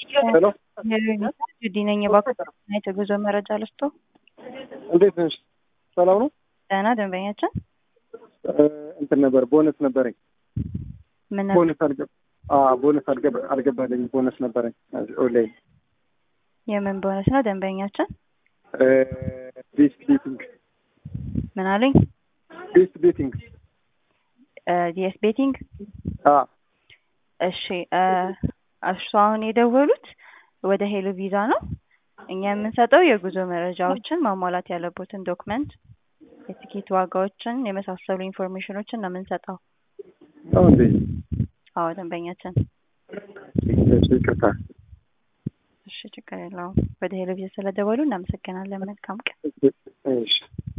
ሄሎ ጁዲ ነኝ። እባክዎ የጉዞ መረጃ ልስጦ? እንዴት ነሽ? ሰላም ነው? ደህና ደንበኛችን እንትን ነበር ቦነስ ነበረኝ። ምን ቦነስ አልገባ ቦነስ አልገባ- አልገባልኝ ቦነስ ነበረኝ ኦንላይን የምን ቦነስ ነው ደንበኛችን? ቤስት ቤቲንግ ምን አሉኝ? ቤስት ቤቲንግ ዲኤስ ቤቲንግ እሺ እሱ አሁን የደወሉት ወደ ሄሎ ቪዛ ነው። እኛ የምንሰጠው የጉዞ መረጃዎችን ማሟላት ያለቦትን ዶክመንት፣ የትኬት ዋጋዎችን የመሳሰሉ ኢንፎርሜሽኖችን ነው የምንሰጠው። ነው እንዴ? አዎ ደንበኛችን። ይቅርታ። እሺ ችግር የለውም። ወደ ሄሎ ቪዛ ስለደወሉ እናመሰግናለን። መልካም ቀን። እሺ